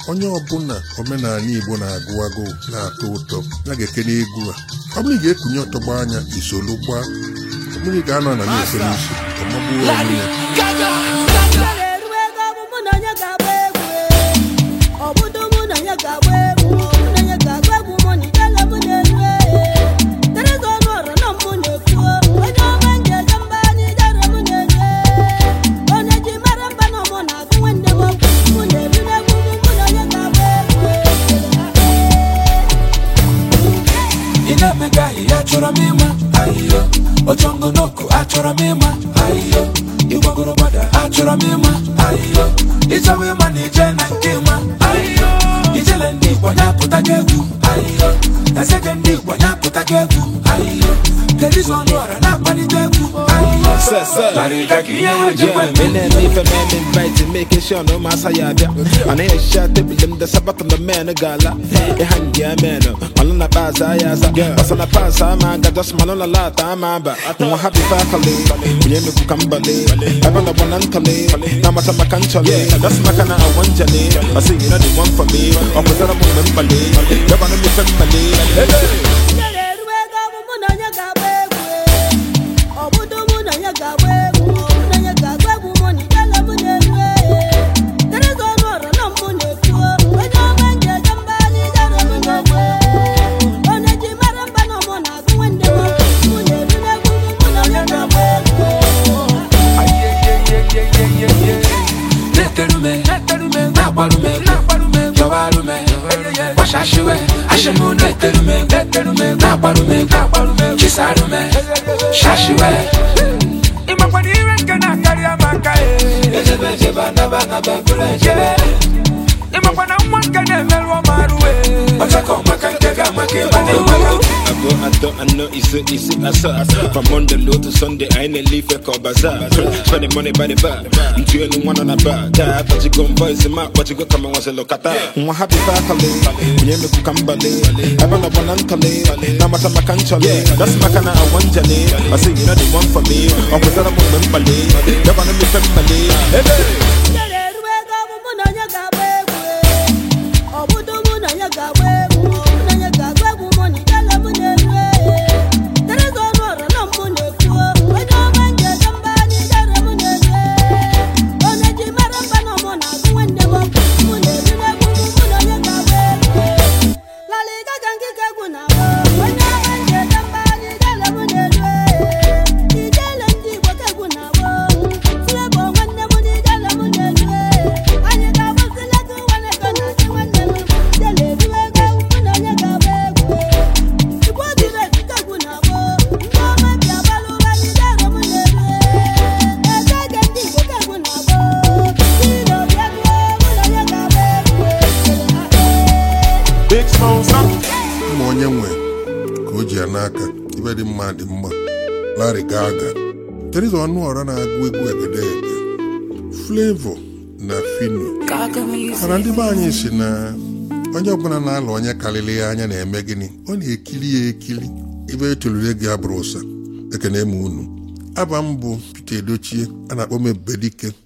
onye ọbụla omenala igbo na-agụ agụụ na-atọ ụtọ ya ga-ekene egwu a ọ bụrụ ị ga-ekunye ọtọgba anya isolu gbaa ọ bụrụ ị ga-anọ na na-efe n'isi ọmagbuo onwe ya eruo ego bụ mụ na onye ga-agba egwu ọ bụdo mụ na onye ga-agba egwu mụ na onye ga-agba egwu mụ na idele mụ na-eru tereza ọnụ ọra na mụ na-ekwu onye ọma nje eje mba anyị ijere mụ na-eru onye ji mara mba na mụ na-agụ nwanne m okwu mụ na-ebi n'egwu mụ mụ na onye ga-agba egwu ị na-emega ihe achọrọ m ịma ahịhịa ochongonoko achọrọ m ịma ahịhịa ịgbagoro gbada achọrọ m ịma ahịhịa ịchọwa ịma na ije na nke ịma ahịhịa ijele ndị igbo nyapụta gị egwu ahịhịa ezege ndị igbo nyapụta gị egwu ahịhịa terizo ọnụ ọra na-akpalite egwu ahịhịa Sir, sir. larịga ka ihe ha ji Yeah, gwa me and me for man invite making sure no massa ya bia. And I shot the them the sabat on the man a gala. E hang ya man. Malona paza ya za. Basa na paza ma ga just malona la ta ma ba. No happy family. We me ku kambale. I want the one antale. Na mata makanchale. That's makana I want jale. I say you know the one for me. I'm with the membale. You want me family. Hey, Ijele eruo ego bụ mụ na onye ga-agba egwu ọ bụdo mụ na onye ga-agba egwu mụ na onye ga-agba egwu mụ na ijele mụ na-eru tereza ọnụ ọra na mụ na-ekwu onye ọma nje eje mba anyị ijere mụ na-eru onye ji mara mba na mụ na-agụ nwanne m okwu mụ na-ebi n'egwu mụ mụ na onye ga-agba egwu na-eterume na-agbarume yọwarume gbashashiwe ashimu na-eterume na-agbarume chisarume shashiwe ịmakwana ire nke na-akarị amaka ejebe ejebe anaba anaba bụrụ ejebe ịmakwana nwa nke na-emerụ ọmarụwe ọchakọ maka nke ga-amaka ịba na-enweghị I go, I don't, I know it's it, it's it, I saw. From Monday low to Sunday, I ain't a leaf, I call bazaar. Spending money by the bar. I'm to anyone on a bar. That, but you go voice him out, but you go come and once a look at that. I'm happy family. You me kukambale. I want a one antale. Now my time I can't chale. That's my kind of I want jale. I say, you know the one for me. I'm with that I'm on membale. You want to be family. Hey, hey. Ijele eruo ego bụ mụ na onye ga-agba egwu ọ bụdo mụ na onye ga-agba egwu mụ na onye ga-agba egwu mụ na ijele mụ na-eru tereza ọnụ ọra na mụ na-ekwu onye ọma nje eje mba anyị ijere mụ na-eru onye ji mara mba na mụ na-agụ nwanne m okwu mụ na-ebi n'egwu mụ mụ na onye ga-agba egwu laliga ka nkike egwu na-agba onye ọma nje eje mba anyị ijele mụ na-eru ijele ndị igbo ka egwu na-agba Silebo nwanne m n'ijele m na-eru anyị ga-agbazile gị nwanne ego na chi nwanne m jele eruo ego mụ na onye ga-agba egwu igbo dịrị ezite egwu na-agba ndị ọma bi agbalụ ụra n'ijele m na-eru eze ege ndị igbo ka egwu na-agba ilo bịa bịa mụ na onye ga-agba egwu Big sponsor. mma onye nwe ka o ji ya n'aka ibe dị mma dị mma Larry Gaga Teresa Ọnụọra na-agụ egwu egedege Flavor na Fino mana ndị be anyị si na onye ọbụla na-alụ onye karịrị ya anya na-eme gịnị ọ na-ekiri ya ekiri ibe etolure gị abụrụ ụsa ekene m unu aba m bụ Peter Edochie a na-akpọ m Ebubedike